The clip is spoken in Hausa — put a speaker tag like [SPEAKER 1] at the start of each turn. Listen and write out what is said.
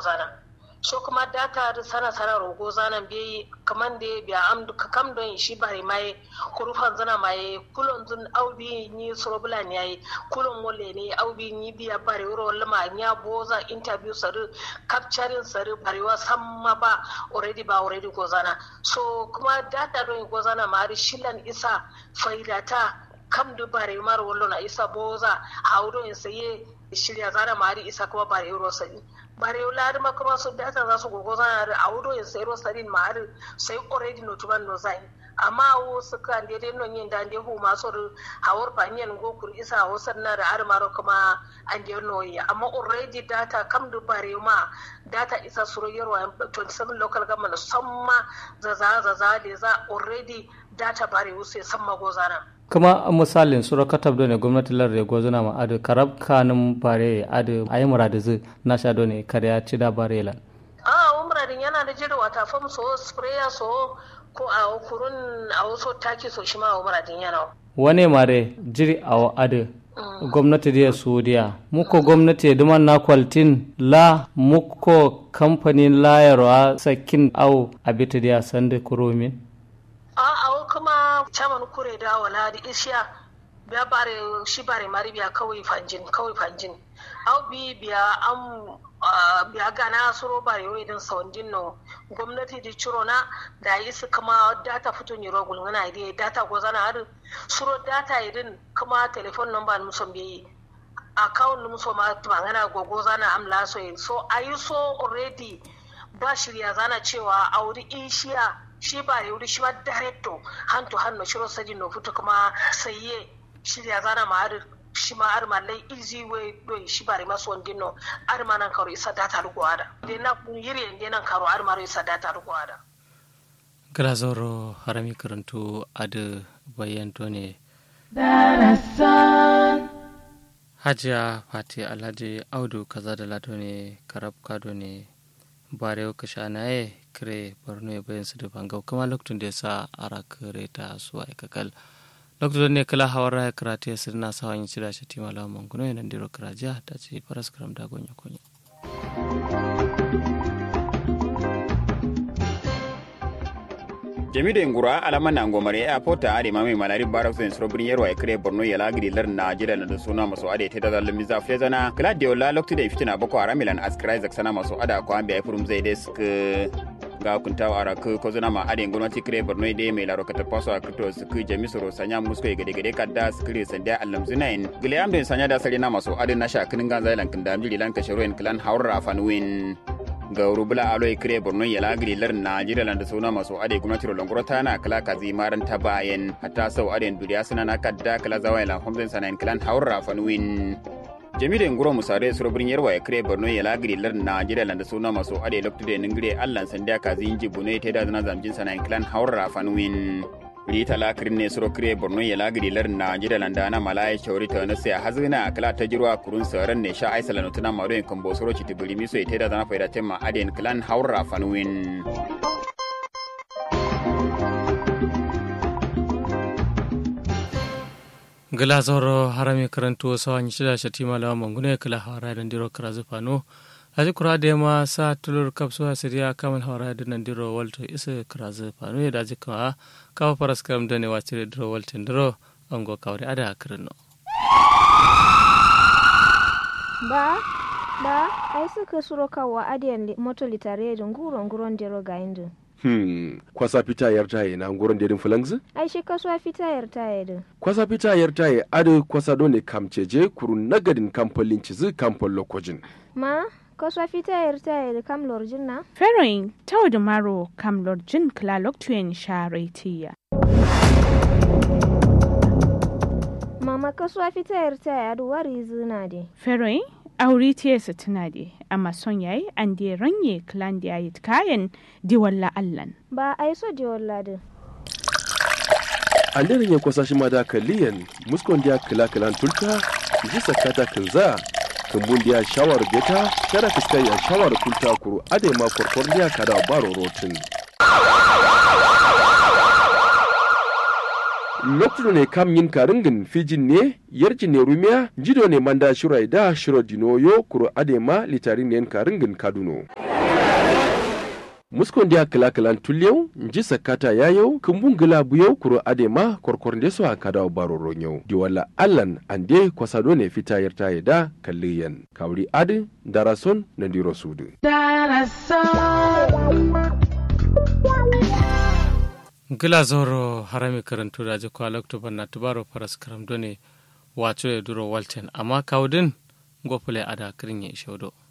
[SPEAKER 1] zana so kuma data da sana sana rogo zanan be kaman da biya am ka kam don shi bare mai kurufan zana mai kulon zun aubi ni sorobula ne yayi kulon mole ne aubi ni biya bare wuro lama nya boza interview saru capturing saru barewa samma ba already ba already go zana so kuma data don go zana mari shilan isa faidata kam du bare mar wallo na isa boza haudo in saye shirya zana mari isa kuma bare wuro sani bare lari ma kuma su data za su gogo zana da audo in sayi rosarin ma har sai already no tuban no zai amma wo su kan de de non yin da de hu ma so hawar faniyan go kur isa ho sanna da ar maro kuma an de no yi amma already data kam du bare ma data isa suro yarwa 27 local government samma za za za za de za already data bare wuce samma go zana
[SPEAKER 2] kuma misalin sura katab do ne gwamnati lar da gozuna ma adu karab kanum bare adu ayi muradu zu na sha do ne kare ya ci da bare lan
[SPEAKER 1] a umradin yana da jira wata fam so sprayer so ko a kurun a wasu taki so shi ma umradin yana
[SPEAKER 2] wane mare jiri a adu gwamnati da saudiya muko gwamnati duman na kwaltin la muko kamfanin layarwa sakin au abita da sanda kuromin
[SPEAKER 1] a kuma caman kure da wala da ishiya biya bare shi bare mari biya kawai fanjin kawai fanjin au bi biya an biya gana suro bare yau idan saundin no gwamnati di ciro na da yi su kuma data fito ni rogul ngana ide data go zana har suro data idin kuma telephone number musom bi account musom ma ngana gogo zana amla so so ayi so already ba shirya zana cewa auri ishiya shi ba ya wuri shi ba directo hand to hand no shiro sadi no futo kuma saye shirya zana ma har shi ma har ma lai easy way do shi ba rima so ndino har ma nan karo isa data rugo ada de na yiri ende nan karo har ma isa data rugo ada
[SPEAKER 2] gara zoro harami karantu ada bayanto ne hajiya fati alhaji audu kaza da lato ne karab kado ne barewa kashanaye kire borno ya bayan su da bangau kuma lokacin da ya sa ara kare ta su a kakal lokacin ne kala hawar raya karate ya sirna sa wani cira shi tima lawan manguno yana diro karajiya ta ce faras karam da gonya kunya.
[SPEAKER 3] jamido ngura alama na ngomare a pota ade mami malari barak sen srobrin yerwa ekre borno yala gidi lar na jida na da suna maso ade te da miza flezana gladio la lokti da fitina boko aramilan askrai zak sana maso ada ko ambe furum zai desk ga kuntawa ara ku ko zuna ma ade gwamnati kire borno de mai laro kata paso a kripto su ku jami soro sanya musko gade gade kadda skire sanda allam zunain gile amde sanya da sari na maso ade na shakinin ganza lan kinda amjili lan kashiroin klan haura fanwin ga rubula alo kire borno ya lagiri lar najeriya landa suna masu ade gwamnati rolon tana kala kazi maran ta bayan hatta sau ade duriya suna na kadda kala zawa ila homzen sanan klan haura fanwin jami'in nguro musare surobrin yarwa ya kire borno ya lagiri lar najeriya landa suna masu ade loktude ningire allan sanda kazi inji bune te da zana zamjin sanan klan haura fanwin rita lakirin ne suro kire borno ya lagiri lar najeriya landa na malaya shauri ta nase a hazina kala ta jirwa kurun sauran ne sha aisala no tuna maro kan bosoro ci tibiri miso ite da zana faida tema aden klan haura fanwin
[SPEAKER 2] gala zoro harami karanto sawan shida shatima lawa mangune kala hawara dan diro karazu fano aji kura da ma sa tulur kapsu asiriya kamal hawara da nan diro walto isa karazu fano ya daji kawa kawa faras karam da ne wacce diro waltin diro ango kawri ada kirno
[SPEAKER 4] ba ba ai suka suro kawa adiyan moto litare da nguro nguron dero ga indu
[SPEAKER 5] Hmm, kwasa fita yar taye na nguron dedin fulangzi?
[SPEAKER 4] ai shi kasuwa fita yar taye din
[SPEAKER 5] Kwasa fita yar taye adu kwasa dole kamceje kurun nagadin kamfolin cizi kamfol lokojin.
[SPEAKER 4] ma kasuwa fita yar taye da kam lorjin na
[SPEAKER 6] Feroin tau da maro kam lorjin klalok tuyen sharetiya.
[SPEAKER 4] mama kasuwa fita yar taye adu wari zina de
[SPEAKER 6] Feroin auri tiyesa tuna de amma son yayi an de ranye klan da yayi kayan diwalla allan.
[SPEAKER 4] ba ai so je wallade
[SPEAKER 5] An daren ya kwasa shi ma da kaliyan muskon dia kila kilan tulta ji sakata kinza kumbun dia shawar beta kada fiskai ya shawar kulta kuru ade ma korkor dia kada baro rotin. loktudo ne kam yin karingin fijin ne yarji ne rumiya jido ne manda shirai da shiro dinoyo kuro adema litarin ne karingin kaduno muskon dia kala kalan tulyau nji sakata yayau kumbun gila buyau kuro adema korkor ndeso a kada baro ronyau di wala allan ande kwasado ne fita yarta yada kalliyan kawri adi darason na diro sudu
[SPEAKER 2] gila zoro harami karantu da ji kwa loktoban na tubaro faras karam done wato ya duro walten amma kawudin gofule ada kirin ya ishodo